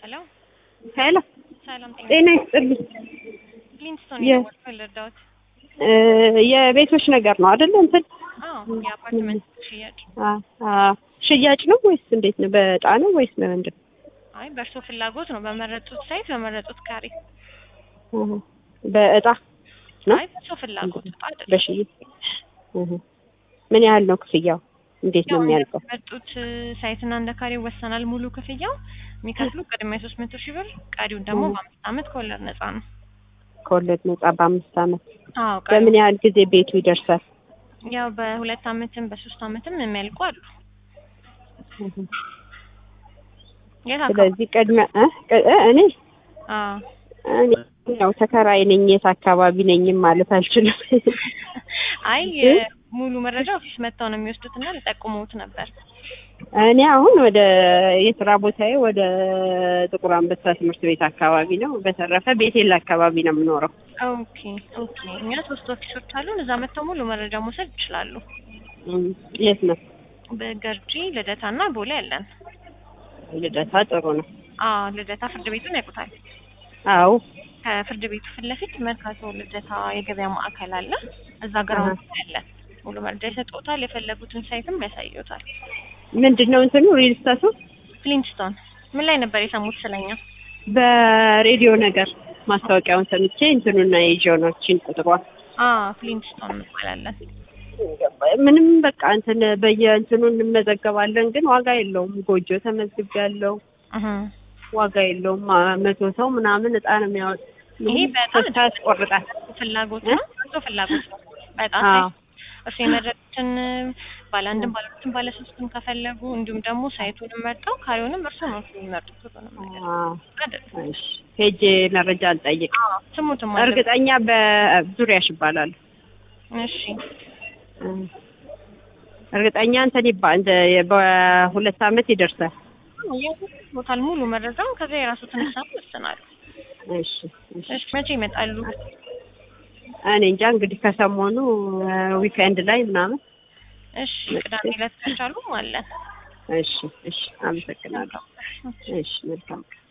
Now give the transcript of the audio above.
ሄሎ ሄሎ ሰላም ጤና ጤና ይስጥልኝ። ሊንስቶን የ- የደወልኩት ልርዳዎት? እ የቤቶች ነገር ነው አይደለ? እንትን አዎ የአፓርትመንት ሽያጭ። አ አ ሽያጭ ነው ወይስ እንዴት ነው? በዕጣ ነው ወይስ በምንድን ነው? አይ በእርሶ ፍላጎት ነው፣ በመረጡት ሳይት በመረጡት ካሬ። እህ በዕጣ ነው አይ በእርሶ ፍላጎት ዕጣ አይደለም። በሽይ እህ ምን ያህል ነው ክፍያው? እንዴት ነው ያው የሚያልቀው? የመረጡት ሳይትና እንደ ካሬ ይወሰናል። ሙሉ ክፍያው የሚከፍሉ ቅድሚያ ሶስት መቶ ሺህ ብር፣ ቀሪውን ደግሞ እህ በአምስት ዓመት ከወለድ ነፃ ነው። ከወለድ ነጻ በአምስት ዓመት አዎ በምን ቀሪው ያህል ጊዜ ቤቱ ይደርሳል? ያው በሁለት ዓመትም በሶስት ዓመትም የሚያልቁ አሉ። እህ የት አካባቢ? ስለዚህ ቅድሚያ እ ቅ- እ እኔ አዎ እኔ ያው ተከራይ ነኝ። የት አካባቢ ነኝም ማለት አልችልም። አይ ግን ሙሉ መረጃ ኦፊስ መጥተው ነው የሚወስዱት እና ሊጠቁሙት ነበር። እኔ አሁን ወደ የስራ ቦታዬ ወደ ጥቁር አንበሳ ትምህርት ቤት አካባቢ ነው። በተረፈ ቤቴል አካባቢ ነው የምኖረው። ኦኬ ኦኬ። እኛ ሶስት ኦፊሶች አሉን። እዛ መጥተው ሙሉ መረጃ መውሰድ ይችላሉ። እም፣ የት ነው? በገርጂ ልደታ እና ቦሌ አለን። ልደታ ጥሩ ነው። አዎ ልደታ ፍርድ ቤቱን ያውቁታል። አዎ ከፍርድ ቤቱ ፊት ለፊት መርካቶ ልደታ የገበያ ማዕከል አለ። እዛ ግራውንድ ላይ አለ። ሙሉ መረጃ ይሰጡታል። የፈለጉትን ሳይትም ያሳዩታል። ምንድን ነው እንትኑ ሪል ስታቱ ፍሊንስቶን ምን ላይ ነበር የሰሙት ስለኛ? በሬዲዮ ነገር ማስታወቂያውን ሰምቼ እንትኑና የጆኖችን ቁጥሯ አ ፍሊንስቶን እንባላለን። ምንም በቃ እንትን በየእንትኑ እንመዘገባለን፣ ግን ዋጋ የለውም። ጎጆ ተመዝግቤያለሁ፣ እህ ዋጋ የለውም። አ- መቶ ሰው ምናምን እጣ ነው የሚያወጥ ይሄ በጣም ተስፋ ያስቆርጣል። ፍላጎት እ? ነው። እሱ ፍላጎት ነው። በጣም አዎ እሱ የመረጡትን ባለ አንድም ባለ ሁለትም ባለ ሶስትም ከፈለጉ እንዲሁም ደግሞ ሳይቱንም መርጠው ካሬውንም እርሱ ነው የሚመርጡት ሁሉንም ነገር አዎ። አይደል? እሺ ሄጄ መረጃ አልጠይቅ። አዎ ስሙትም አለ። እርግጠኛ በዙሪያሽ ይባላል። እሺ እርግጠኛ እንትን ይባ እንደ በሁለት ዓመት ይደርሳል። ቦታል ሙሉ መረጃውን ከዛ የራሱትን ሀሳብ ይወስናሉ። እሺ እሺ። እሺ መቼ ይመጣሉ? እኔ እንጃ እንግዲህ ከሰሞኑ ዊኬንድ ላይ ምናምን። እሺ ቅዳሜ ዕለት ከቻሉ አለን። እሺ እሺ። አመሰግናለሁ። እሺ መልካም